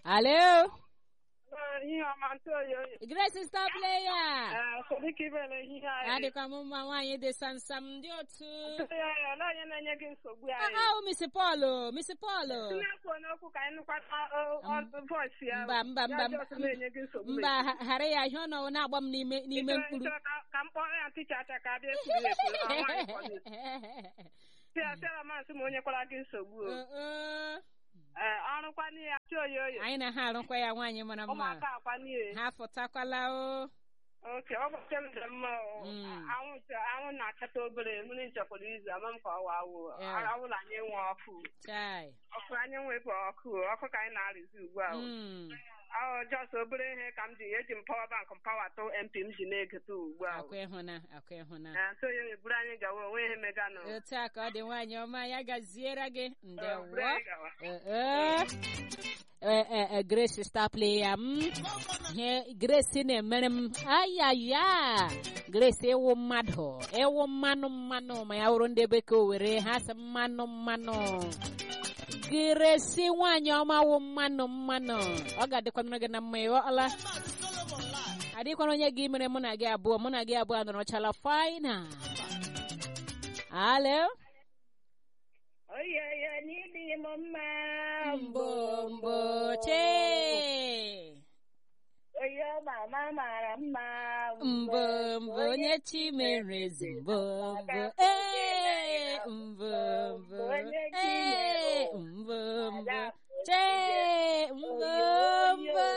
Alo? ihe ọma ntụ oyi oyi Grace Star Player. ee sodika ibere ihe anyị Adịkwa m mma nwaanyị dị samsam ndị otu. ntụ ya ya ole onye na-enye gị nsogbu anyị Ahụ Miss Paul, Miss Paul. na-ekwu n'okwu ka anyị nụkwata voice ya Mba, mba, mba, ya just na-enye gị nsogbu Mba, ha- ghara ya ihe ọ nọ na-agba m n'ime n'ime Ịchọrọ- mkpụrụ. ịchọrọ ka- ka m kpọrọ ya ntịcha acha ka abịa ekwuru ekwuru ọ nwaanyị kpọrọ ya tịara masị m onye kwara gị nsogbu o Uh, uh. ee ọrụkwana ya ntụ oyi oyi Anyị na ha arụkwa ya nwaanyị mara mma. ụmụaka akwana ya Ha fụtakwala o. oke ụbọchị m dị mma o. Mm. anwụ cha- anwụ na-achata obere mmiri nchekwara izu ama m ka ọ waa awụ Yeah. awụla anyị nwe ọkụ Chai. ọkụ anyị nwepụ ọkụ ọkụ ka anyị na-arụzi ugbu a o. Mm. ọ jọs obere ihe ka m ji eji m pawa bank m pawa tụ mp m ji na-egota ugbu a o. Akwa ịhụna, akwa ịhụna. na nso ya eburu anyị gawa onwe ihe meganụ Otu a ka ọ dị nwaanyị ọma ya gaziere gị Ee, ndewo. buru anyị gawa. Eh, eh, eh, Grace star player m ihe Grace na-emere m ayaya Grace ịwụ mmadụ ịwụ mmanụ mmanụ ma ya wụrụ ndị bekee were ha sị mmanụ mmanụ Grace nwaanyị ọma wụ mmanụ mmanụ ọ ga-adịkwanụrụ gị na mma ịghọọla adịkwana onye gị mere mụ na gị abụọ mụ na gị abụọ nọrọchala faina alo oyoyo n'ịdị m mma mbo mbo chee oyo mama mara mma mbọ mbọ onye chi mere ezi mbọ mbọ ee mbọ mbọ ee mbọ mbọ chee mbọ mbọ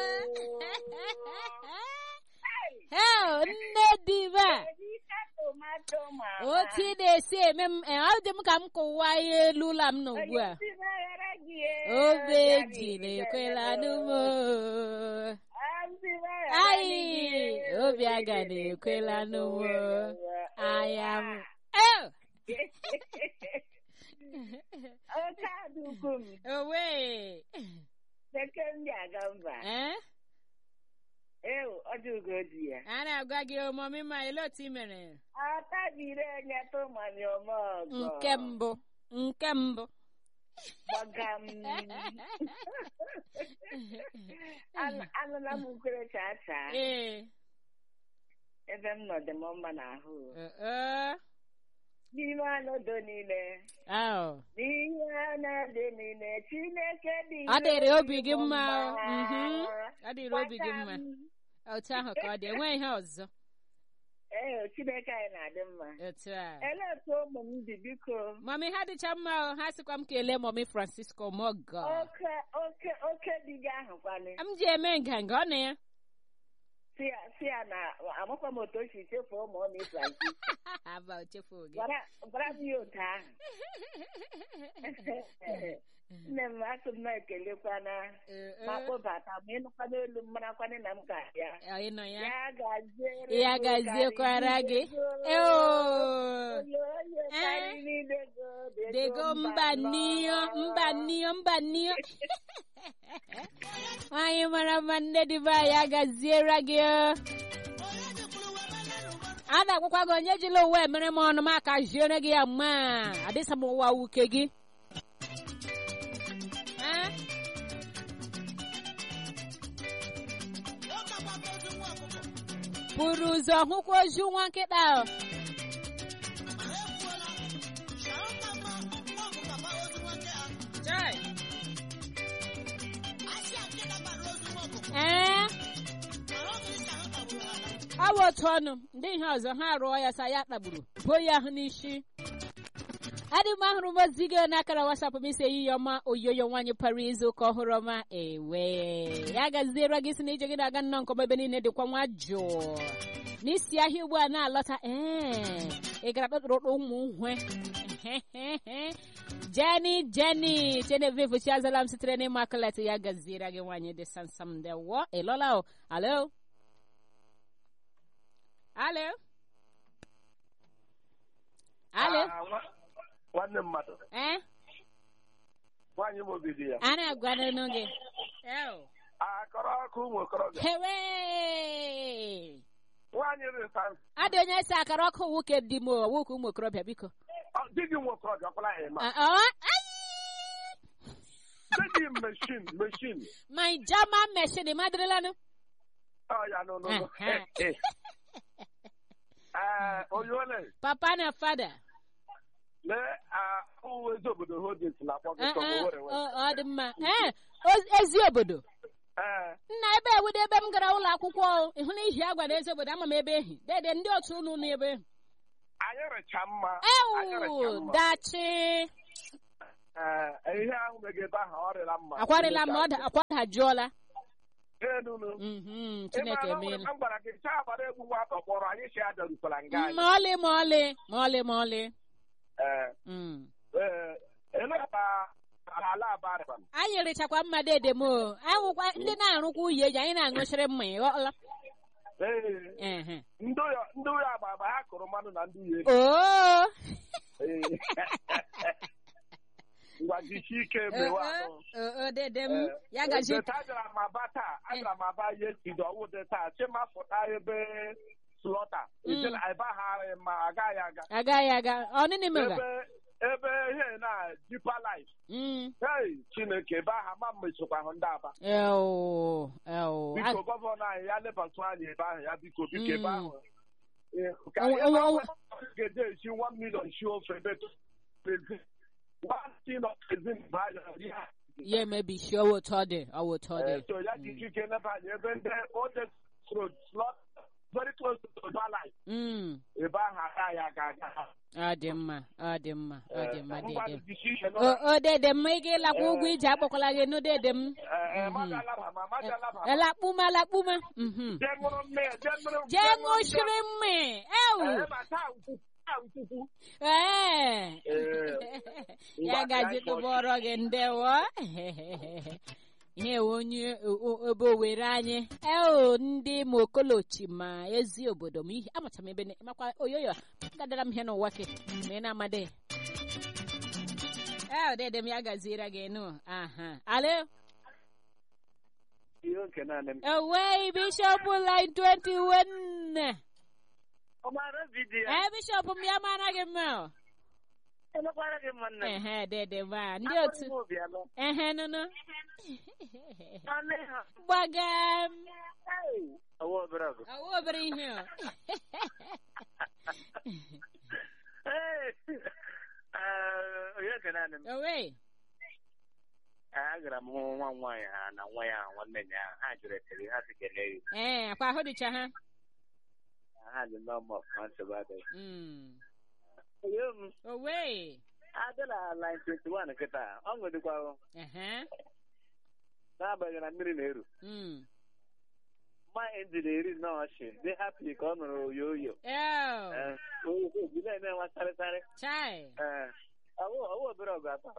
hel nne diva tomato mama otu ị na-esi eme m eh, ọ dị m ka m kụwa ihe elu ụlọ m nọ ugbu a obe ejila ekwela n'ụmụ Ai, obi aga na-ekwela n'ụmụ anya m Eh! oke adụkwu m owe bekee ndị aga mba eh? ewu ọdụgo dị ya a na-agwa gị omume ma ele otu ị mere atabiri enyeta ụmami ọmọgọ nke mbụ nke mbụ gbaga m An- anụla m ukwere chaa chaa ee ebe m nọ dị m mma n'ahụ eh, eh. n'ime ọnọdụ niile Ahụ. n'ihe anya dị niile chineke dị ọ dịrị ire obi gị mma o. mma. Mhm. ọ dịrị obi gị mma Gbata m. otu ahụ ka ọ dị enweghị ihe ọzọ ee chineke anyị na-adị mma otu a elee otu ụmụ m dị biko mami ha dịcha mma o ha sịkwa m kelee mami francisco mogo oke oke oke di gị ahụ kwanị m ji eme nganga ọ na ya si ya si ya na amakwa m otu o si chefuo ụmụ ọ na-efu azi aba o chefuo gị gwara gwara m ya otu ahụ nne m asụ m na-ekelekwana Eh, ma eh. kpọbata ma ịnụkwa n'elu m marakwana na m ga-abịa Ọ, ị nọ ya ya gaziere ya gị gaziekwara gị karịrị ego. eo Oyo, oyo, Eh. karịrị ego, dego mba n'iyo mba n'iyo mba n'iyo nwanyị mara mma nne dịba ya gaziere gị o. a na-agwakwa gị onye jila uwe mere m ọnụ m aka jiere gị ya mma adịsa m ụwa wuke gị Eh? buru ụzọ hụkwa ozu nwa nkịta o. Chai. ee ọ bụ otu ọnụ ndị ihe ọzọ ha rụọ ya sa ya kpagburu buo ya ahụ n'isi adị m ahụrụ m ozi gị n'akara wasapụ m isi ehihie ọma oyoyo nwaanyị para izu ụka ọhụrụ ọma ewe ya gaziere gị si na ije gị na-aga nnọọ nke ọma ebe niile dịkwa nwa jụụ n'isi ahịa ugbu a na-alọta ee ị gara kpekpụrụ ụmụ nhwe jeni jeni genevieve chiazala m sitere n'ịma akụlet ya gaziere gị nwaanyị dị sansam ndewo ịlọla o alo alo alo Ah, nwa- nwanne mmadụ eh nwaanyị m obi dị ya a na-agwanụ gị Ew. akọrọ ọkụ ụmụ okorobịa hewe nwaanyị rịta adị onye si akara ọkụ nwoke dị m o, nwoke ụmụ okorobịa biko di gị nwe okorobịa ọkwala ya ma Ah, ah, ai! Say the machine, machine. my German machine madrilanụ Oh, yeah, no, no, no. Uh-huh. Eh, eh, Oyole, papa na fada le ah, ụmụ ezi obodo Hodis na-akpọ gị Eh, sọ eh, Owerri West. ọ ọ dị mma ee o- ezi obodo Eh, nna ebe ewudo ebe m gara ụlọ akwụkwọ o, ịhụ na ihi agwa na ezi obodo ama m ebe ehi dede ndị otu unu nọ ebe anyị rịcha mma. Anyị rịcha ewu mma. dachi Eh, ihe ahụ mege ebe ahụ ọ rịla mma. akwarịla m na ọ da- akwa dajụọla Enunu. Mhm, chineke Ị mara, emeela m gwara gị chaa agbara egwu nwa kpọrọ anyị si adarukwala nga anyị. ma ọlị ma ọlị ma ọlị ma ọlị Eh, Mm. eh, eleba ala abarịba m. anyị rịchakwa mma dede m o anwụkwa ndị na-arụkwa uyi eji anyị na-aṅụchiri mma ịghọla Ee, ehe ndị ụyọ ndị ụyọ agba agba ha kụrụ mmanụ na ndị ụyọ oo Ee. ngwa jisie ike mewe ahụ oo dede m Eh, ya gaji Deta agara m aba taa agara m aba ihe tido ọwụ dị taa chima fụta ebe slọta ejela ebe ha ma agaghị aga agaghị aga ọnịnị mega ebe ebe ihe na dipa life Mm. hei chineke ebe ahụ ama mmechikwa ahụ ndị aba Ew, ew. biko gọvanọ anyị ya lebatụ anyị ebe ahụ ya biko biko ebe Mm. ahụ Eh, ka Onwe- ebe onwe- ahụ onwe- ga-eje esi 1 million shi ofe ebe prezi one tin of prezi value ya ya emebishi ọwụ otu ọ dị ọwụ otu ọ Eh, dị so ya ji ike leba anyị ebe ndị old road slot very close to Dubai Mm. ebe ahụ agaghị aga aga ọ dị mma ọ dị mma ọ dị mma ngwa dede m jisi ike o o dede m ị ga-ịlakwa ụgwọ ije akpọkwala gị nụ dede m mmadụ alaba ma mmadụ alaba ma elakpuma lakpuma Mhm. jee ṅụrụ mmiri jee ṅụrụ jee ṅụchiri mmi ewu Eh, ma taa nkwukwu taa nkwukwu ee Eh, ya ngwa gaji ka anyị tụbọrọ gị ndewo ihe onye o- o- ebe owere anyị eo ndị ma okolochi ma ezi obodo ma ihe amacha m ebe ne- makwa oyoyo gadara m ihe n'ụwa ke ma ị na-amade ee dede m ya gaziere gị nụ aha ale ihe nke naanị m owei bishọp line 21 ọmara vidiyo ee bishọp m ya mara gị mma o. elekwara gị mma nne m ehe dede ma ndị otu Akpọrọ m obi alọ. ehe nụnụ Nwanne ha. gbaga m Hey, ọwa obere ọgụ. ọwụ obere ihe o Hey, eh, onye nke naanị m owe agara m hụ nwa m nwaanyị ha na nwa ya nwanne ya ha jụrụ ekele ha si kelee ya ee akwa ahụ dịcha ha ha dị nọmba ọfụma nsogbu adịghị Mm. onye m owe adịla line 21 kịta ọ ṅụdịkwa ehe n'agbanyeghị na mmiri na-eru Mm. mma injin eri nnọọ ọchị dị hapi ka ọ nụrụ oyo oyo Ew. obi na-eme nwa sarịsarị chai ee ọwụ obere ọgụ atọ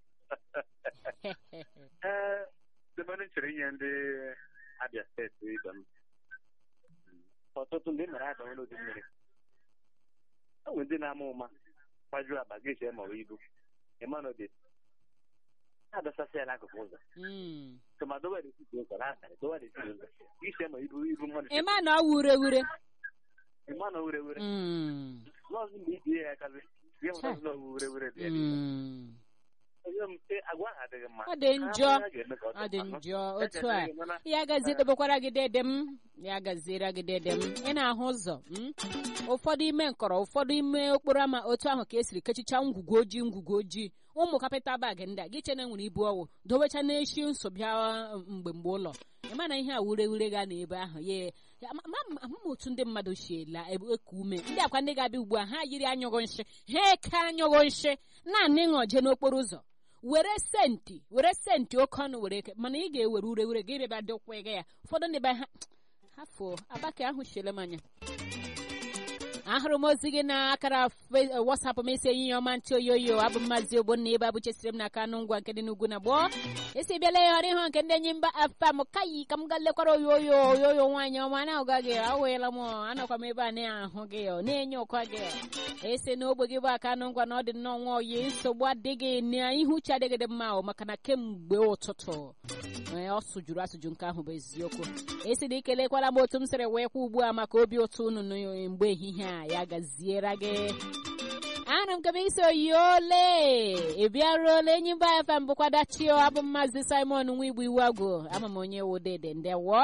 ee dịbanụ chere inye ndị abịa steeti ibe m ọtụtụ ndị mere aka nwere ụdị mmiri o nwere ndị na-ama ụma gbajuo akpa gị chee ma ọ bụ ibu ịmanụdị ha dọsasị ya n'akụkụ ụzọ Mm. tụma dowe n'etiti ụzọ na abalị dowe n'etiti ụzọ iche ma ibu ibu mmadụ ịma na ọ wure wure ịma na wure wure Mm. n'ọzọ mgbe ibie ya akazi ihe mụta na owu wure wure dị ya n'ime. Mm. onye m sị agwa ha adịghị mma ọ dị njọ Ha ga-eme ka ọ dị mma. njọ Ya otu a ga-eme mana ya gazie dobekwara gị dede m ya gaziere gị dede m ị na-ahụ ụzọ mm? ụfọdụ ime nkọrọ ụfọdụ ime okporo ama otu ahụ ka esiri kechicha ngwugwu ojii ngwugwu ojii ụmụ kapịta bag ndị a gị chene nwere ibu ọwụ dobecha n'eshi nso bịa uh, mgbe mgbe ụlọ ịma na ihe a wure wure ga na ebe ahụ ya ya- ma- ma- ama m otu ndị mmadụ si ela eku ume ndị akwa ndị ga-abịa ugbu a ha yiri anyụghị nshi ha eke anyụghị nshi naanị ṅọje n'okporo ụzọ were senti were senti oke ọnụ were eke mana ị ga-ewere ure ure gị bịa dịkwa ego ya ụfọdụ ndị be ha hafụ abaka ahụ chiele m anya ahụrụ m ozi gị na akara fe- wasapụ m isi enyi ya ọma ntị oyoyo abụ mmazi ogbonna ebe abụchesiri m n'aka anụ ngwa nke dị n'ugwu na gboo esi bịala ya ọrụ ịhụ nke ndị enyi mba afa m kayi ka m ga lekwara oyoyo oyoyo nwaanyị ọma na-ụga gị awụela m anọkwa m ebe a na-ahụ gị ọ na-enye ụkwa gị esi n'ogbe gị bụ aka anụ ngwa na ọ dị nnọọ nwa oyi nsogbu adịghị na ihu uche adịghị dị mma o maka na kemgbe ụtụtụ ee, ọ sụjuru asụjụ nke ahụ bụ eziokwu esi na ikelekwala m otu m sịrị wee kwa ugbu a maka obi ụtọ unu nụ mgbe ehihie a ya gaziere gị ana m kebe iso yole ị bịaruola enyi mba fm bụkwa dachio abụ m maazị simon nwa igbo iwu agụ ama m onye wodede ndewo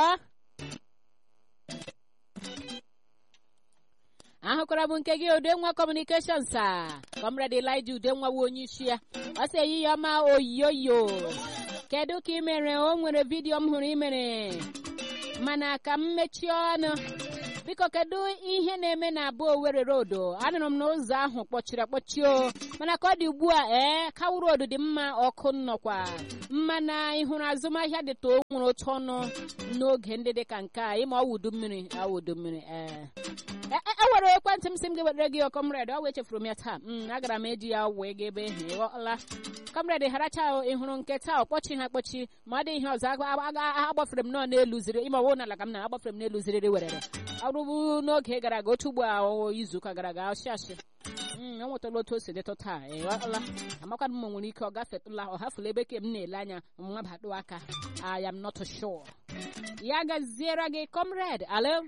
ahụkwara m nke gị udenwa kọmunikeshọn sa kọmrad elija udenwa wu onye isi ya ọ sị eyi ya ọma oyoyo kedu ka ị mere o nwere vidiyo m hụrụ ị mere mana ka m mechie ọnụ biko kedu ihe na-eme na abụ owere rodo anụrụ m na ụzọ ahụ kpọchiri akpọchi o mana ka ọ dị ugbu a ee kawu rodo dị mma ọkụ nnọkwa mana ị hụrụ azụmahịa dịta o nwere otu ọnụ n'oge ndị dị ka nke a ịma ọwụdu mmiri awụdu mmiri ee ewere ekwentị m si m ga-ewetara gị kọmred ọ wee chefuru m ya taa m agara m eji ya wee ga ebe ihe ịghọla kọmred haracha ị hụrụ nke taa ọkpọchi ha akpọchi ma ọ dị ihe ọzọ agbafere m nọ n'elu ziri ime ọwụ n'ala ka m na agbafere m n'elu ziriri werere ọrụbụ n'oge gara aga otu ugbo a izuụka gara aga ọchị achị m enwetala otu o si dịtụ taa ịghọla amakwana m nwere ike ọ gafetụla ọ hafụla ebe ke m na-ele anya nwa batụ aka I am not sure ya gaziere gị comrade alo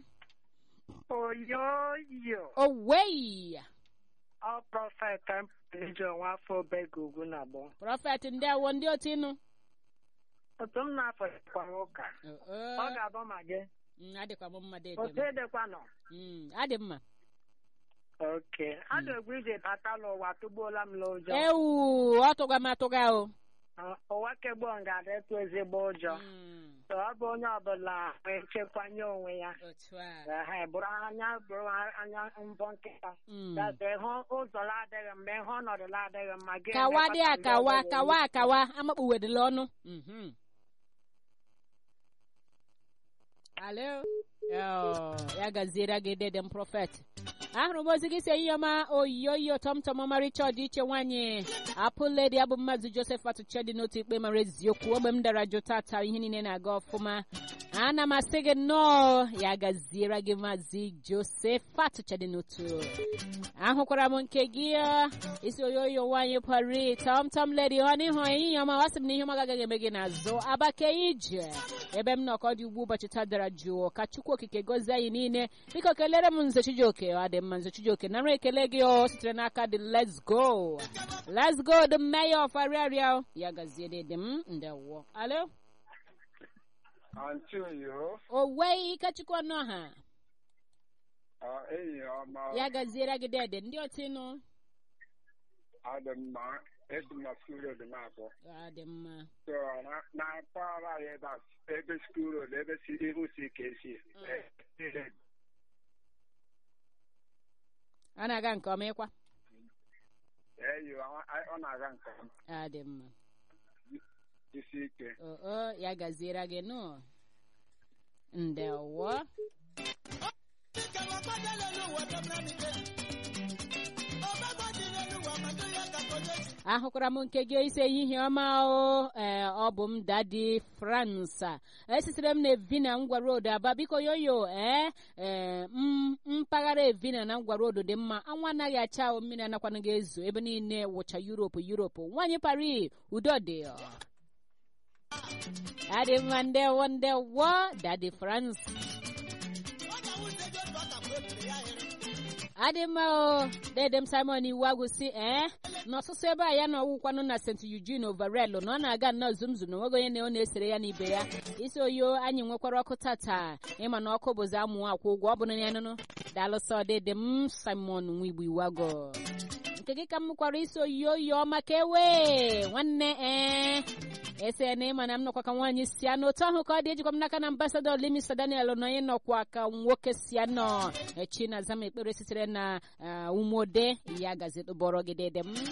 oyoyo owei ọ prọfet mpụrụ onwe afọ obega ugwu na agbọ prọfet ndị awo ndị otu ịnụ otu m na-afọ kwa ụka ọ ga-abụ ma gị adịkwa m mma dị otu edekwa nọ adị mma oke a na-egwu ije bata n'ụwa tụgbuola m n'ụjọ ewu ọ tụga m atụga o ụwa kegbo ga-adị tụ ezigbo ụjọ ọ bụ onye ọbụla echekwanye onwe ya otu a ha bụrụ anya bụrụ anya mbọ nkịta gaze hụ ụzọ adịghị mma ịhụ ọnọdụ adịghị mma gị kawa dị akawa kawa akawa amakpuwedịla ọnụ alo ya gaziere gị dede m prọfet ahụrụ m ozi gị si ihe ọma oyiyo tọmtọm ọmarịcha ọdịiche nwaanyị apụledi abụ mmadụ josef atụcha dị n'otu ikpe mara eziokwu ogbe m dara jụ tata ihe niile na-aga ọfụma ana m asị gị nnọọ ya gaziere gị maazị josef atụcha dị n'otu ahụkwara m nke gị isi oyoyo nwaanyị pari tọmtọm ledi ọ n'ihu ihe ọma wasị m na ihe ọma agaghị eme gị n'azụ abake ije ebe m nọkọ dị ugbu ụbọchị taa dara jụụ ka chukwu okike gozie anyị niile biko kelere m nze chijioke ọ dị mma nze chijioke nara ekele gị o sitere n'aka dị let's go let's go the mayor of ariaria ya gazie dị m ndewo alo Aunty Oyo, owei ikechukwu ọnụ ọha uh, enyi ọma ya gaziere gị dede ndị otu ịnụ adị mma esi m na skuul road na-akpọ ọ dị mma so na- na mpaghara anyị ebe a ebe skuul road ebe si ihu si ka esi ọ na-aga nke ọma ịkwa eyi ọ na-aga nke ọma ọ dị mma isi ike oo ya gaziere gị nụ ndewo ahụkwara m nke gị ise ehihie ọma o ee ọ bụ m dadi fransa esitere m na evina ngwa road aba biko yoyo ee ee m mpaghara evina na ngwa road dị mma anwụ anaghị acha ahụ mmiri anakwana gị ezo ebe niile wụcha yuropu yuropu nwaanyị pari udo dị adị mma ndewo ndewo dadi france adị mma o dede m simon iwu agwụsị ee n'ọsụsụ ebe a ya na ọwụkwanụ na st eugene overel na ọ na-aga nnọọ zumzum na onweghị onye na ọ na-esere ya n'ibe ya isi oyo anyị nwekwara ọkụ tata ịma na ọkụ bụzi amụ akwụ ụgwọ ọ bụrụ ya nụnụ daalụsọ dede m simon nwigbo iwago nke gị ka m kwara isi oyiyo oyi ọma ka ewe nwanne ee ese na ịma na m nọkwa ka nwaanyị si anọ otu ahụ ka ọ dị ejikwa m n'aka na ambasadọ limisa daniel na onye nọkwa ka nwoke si anọ echi na zama ekpere sitere na umode ya gazitụbọrọ gị dede m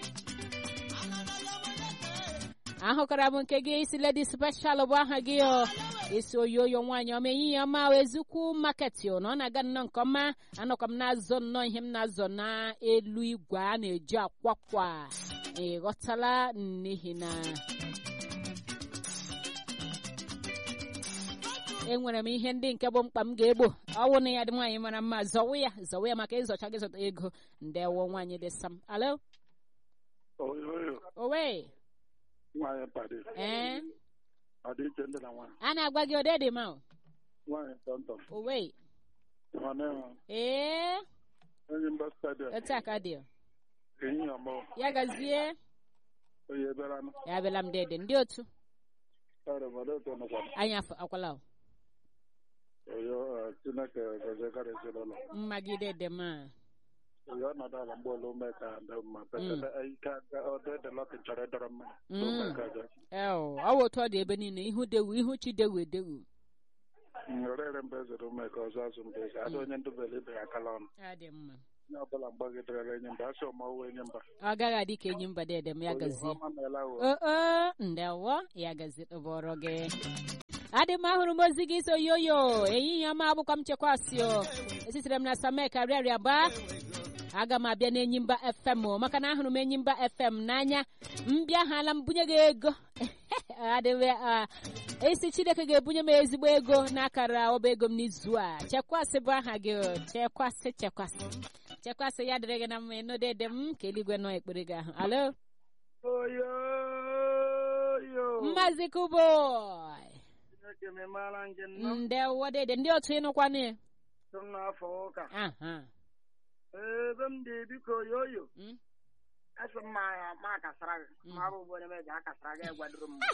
ahụkara m nke gị isi ledi speshal bụ aha gị o isi oyoyo nwaanyị ọma ehihie ọma ezukwu maketi na ọ na-aga nnọọ nke ọma anọkwa m na-azọ nnọọ ihe m na-azọ n'elu igwe a na-eji akwakwa ịghọtala n'ihi na enwere m ihe ndị nke bụ mkpa m ga-egbo ọwụ na ya dị nwaanyị mara mma zọwa ya zọwa ya maka ịzọcha gị zọta ego ndewo nwaanyị dị sam alo oyoyo owe nwaanyị padi ee ọdịiche ndị na nwaanyị a na-agwa gị ode dị ma nwaanyị tọmtọm owe ọnịhụ ee enyi mba stadiọm otu aka dị ehihie ọma ya gazie onye ebere anụ ya bịala m dede ndị otu ọrụ mmadụ otu nụkwa anyị afọ- akwala o. oyo eh, chineke gozie gara ezinụlọ mmagide dị m a oyo ọnọdụ ala mgbe ụlọ ume ka dị mma pekata ike aga ọdụ ede lọkị chọrọ ịdọrọ mma Mm. ume ka dị eo ọ wụ otu ọ dị ebe niile ihu dewu ihu chi dewu edewu orere mba ezere ume ka ọzọ azụ mba eze ada onye ndubele ibe ya akala ọnụ ya dị mma onye ọbụla mgbagidere enyi mba asị ọmọwụ enyi mba ọ gaghị adị ka enyi mba dede m ya gazie ọma meela wo oo ndewo ya gazie tụbọrọ gị adị m ahụrụ m ozi gị so yoyo ehihie ọma abụkwa m chekwasị o esitere m na samek arịarịa ba aga m abịa n'enyimba fm o maka na ahụrụ m enyimba fm n'anya mbịa hala m bunye gị ego adịwe a isi chineke ga-ebunye m ezigbo ego n'akara ọba ego m n'izu a chekwasị bụ aha gị o chekwasị chekwasị chekwasị ya dịrị gị na mma ịnụ dede m ka eluigwe nọ ekpere gị ahụ alo oyoyo mmazi kuboy chineke memara nje nnọọ ndewo dede ndị otu ịnụkwanụ ya tụrụ n'afọ ụka aha ebe m dị biko oyoyo Mm. asị m ma ma kasara gị Mm. ma ọ bụ onye meji akasara gị gwadoro m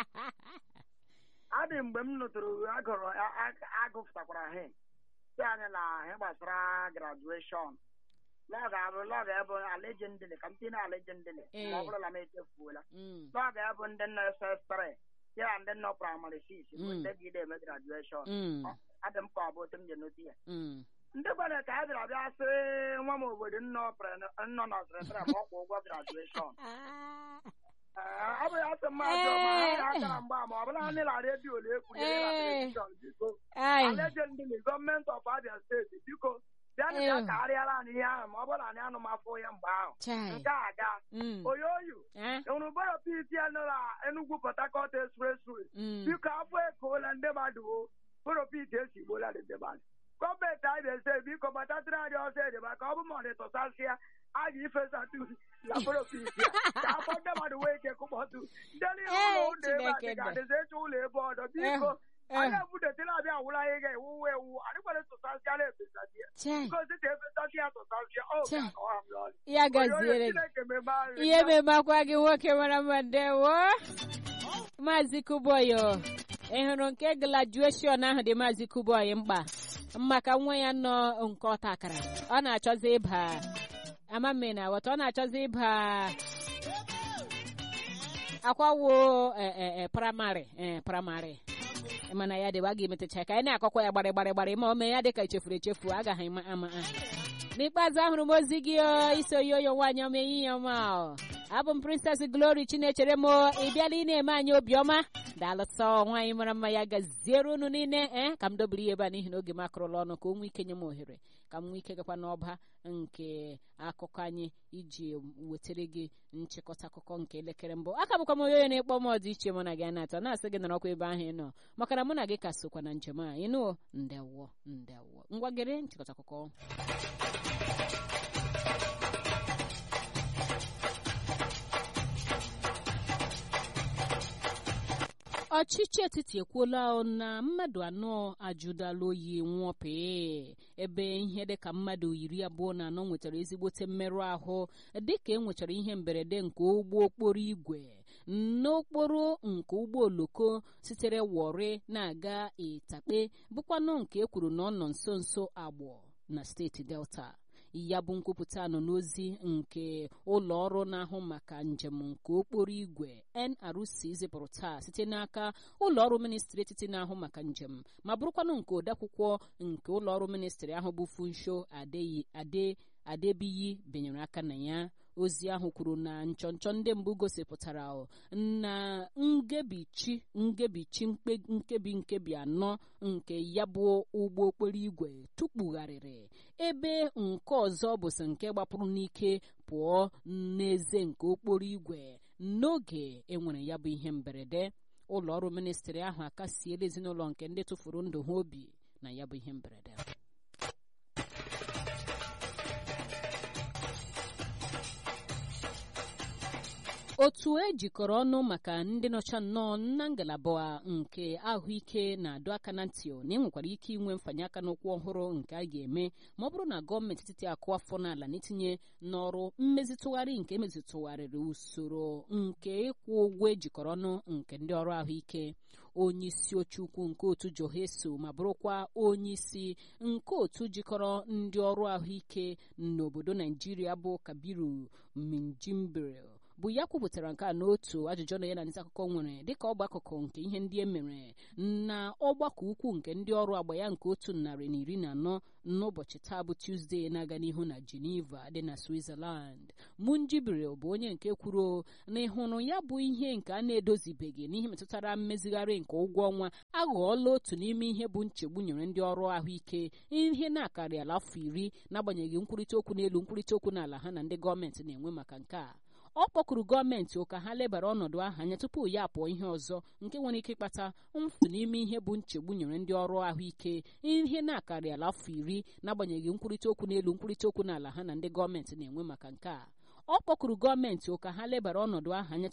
adị mgbe m nụtụrụ agụrụ a- a- agụpụtakwara he si anyị na ihe gbasara graduation lọga abụ lọga ebe alejendịlị ka m tinye alejendịlị Ee. ma ọ bụrụ na m echefuola Mm, lọga ebe ndị nọ ss3 ya ndị nọ praịmarị 6 bụ Mm. ndị gide eme graduation mm, adị m ka ọ bụ otu m ji nụti ya mm. ndị gwara ka a bịara bịa sị nwa m obodo nnọ pre- nnọ nọsịrịtịrị ma ọ kwụ ụgwọ graduation Ah, Ee, ọ bụ ya sị mmadụ ma ha ya akara mgba ma ọ bụla ndị na redio na-ekwuru ihe na Ee. telivishọn biko ai, alejendịlị gọọmenti of abia steeti biko bịanụ bịa Ew. karịara anyị ihe ahụ ma ọ bụrụ na anyị anụ m afọ ya mgbe ahụ chai. nke a ga Mm, oyoyo eh, enwere bọrọ piti ya nọ na enugwu port harcourt expressway mm. biko afọ ekoola ndị mmadụ o bụrụ piti esi gbola ndị mmadụ gọọmenti anyị na-ese biko gbatatịrị anyị ọsọ edeba ka ọ bụ ma ọ dịtụsasịa a ga-ifesa tu na bụrụ piti ya ka afọ ndị mmadụ wee ike kụkpọtụ ndị niile Ee, ụlọ ụlọ ebe a Chineke dị nọ. ga-adịzi eche ụlọ ebe ọdọ biko Eh, anyị ebudetela abịa awụla ihe ga-ewuwu ewu adịkwara tụsasịa na efesasị ya chai. ngozi ka efesasị ya tụsasịa ọ Chai. ga-akọwa m n'ọnụ ya gaziere gị Chineke mebe anyị ihe memakwa gị nwoke mara mma ndewo maazị kuboyo ị hụrụ nke grajueshọn ahụ dị maazị kuboyi mkpa maka nwa ya nọ nke ọta akara ọ na-achọzi ịba amamme na aghọta ọ na-achọzi ịba akwawo praịmarị ee praịmarị mana ya dịwa ga emetacha ka anyị na-akọkwa ya gbarị gbarị gbarị ma o mee ya dị ka echefuru echefu agaghị ama ama aha n'ikpeazụ ahụrụ m ozi gị o, iso yoyo nwaanyị ọma ehihie ọma o. abụ m princess glory chinechere m o. ị bịala ị na-eme anyị obiọma daalụsọ nwaanyị mara mma ya gaziere unu niile ee ka m dobiri ya ebe a n'ihi na oge m akụrụla ọnụ ka o nwee ike nye m ohere ka m nwee ike gakwa n'ọba nke akụkọ anyị iji wetara gị nchịkọta akụkọ nke elekere mbụ aka bụkwa m onye onye na-ekpọ m ọdị iche mụ na gị na-atọ na-asị gị nọrọkwa ebe ahụ ị nọ maka na mụ na gị ka sokwa na njem a ịnụ ndewo ndewo ngwa gere nchịkọta akụkọ ọchịchị etiti ekwuola na mmadụ anọ ajụdala oyi nwụọ pee ebe ihe dịka mmadụ iri abụọ na anọ nwetara ezigbote mmerụ ahụ dịka e nwechara ihe mberede nke ụgbọ okporo igwe n'okporo nke ụgbọ oloko sitere wọrị na-aga ịtakpe bụkwanụ nke e kwuru na ọ nọ nso nso agbọ na steeti delta ya bụ nkwupụta nọ n'ozi nke ụlọ ọrụ na-ahụ maka njem nke okporo igwe nrc zipụrụ taa site n'aka ụlọ ọrụ ministri etiti na-ahụ maka njem ma bụrụkwanụ nke odeakwụkwọ nke ụlọ ọrụ ministri ahụ bụ funsho adeyi ade adebiyi benyere aka na ya ozi ahụ kwuru na nchọnchọ ndị mbụ gosipụtara na ngebichi ngebichi mkpe- nkebi nkebi anọ nke ya bụ ụgbọ okporo igwe tukpugharịrị ebe nke ọzọ bụsị nke gbapụrụ n'ike pụọ n'eze nke okporo igwe n'oge enwere ya bụ ihe mberede ụlọ ọrụ ministri ahụ akasiela ezinụlọ nke ndị tụfuru ndụ ha obi na ya bụ ihe mberede otu ejikọrọ ọnụ maka ndị nọcha nnọọ na ngalaba nke ahụike na-adọ aka na ntị na enwekwara ike inwe mfanye aka n'ụkwụ ọhụrụ nke a ga-eme ma ọ bụrụ na gọọmenti etiti akụ afọ n'ala n'itinye n'ọrụ mmezitụgharị nke emezitụgharịrị usoro nke ịkwụ ụgwọ ejikọrọ ọnụ nke ndị ọrụ ahụike onye isi oche ukwu nke otu joheso ma bụrụkwa onye isi nke otu jikọrọ ndị ọrụ ahụike n'obodo naijiria bụ kabiru minjimbre bụ ya kwupụtara nke a n'otu ajụjụ na ya na ndị akụkọ nwere dịka ọgba akụkụ nke ihe ndị e mere na ọgbakọ ukwu nke ndị ọrụ agba ya nke otu narị na iri na anọ n'ụbọchị taa bụ tuzdee na-aga n'ihu na geneva dị na switzerland munjibiri bụ onye nke kwuru na ịhụrụ ya bụ ihe nke a na-edozibeghị n'ihe metụtara mmezigharị nke ụgwọ ọnwa aghọọla otu n'ime ihe bụ nchegbu nyere ndị ọrụ ahụike ihe na-akarịala afọ iri n'agbanyeghị nkwurịta okwu n'elu nkwurịta okwu n'ala ha na ndị gọọmenti na-enwe maka nke a ọ kpọkuru gọọmenti ụka ha lebara ọnọdụ ahụ anya tupu ya apụọ ihe ọzọ nke nwere ike ịkpata mfu n'ime ihe bụ nchegbu nyere ndị ọrụ ahụike ihe na-akarịala afọ iri n'agbanyeghị nkwurịta okwu n'elu nkwurịta okwu n'ala ha na ndị gọọmenti na-enwe maka nke a ọ kpọkuru gọọmenti ụka ha lebara ọnọdụ ahụ anya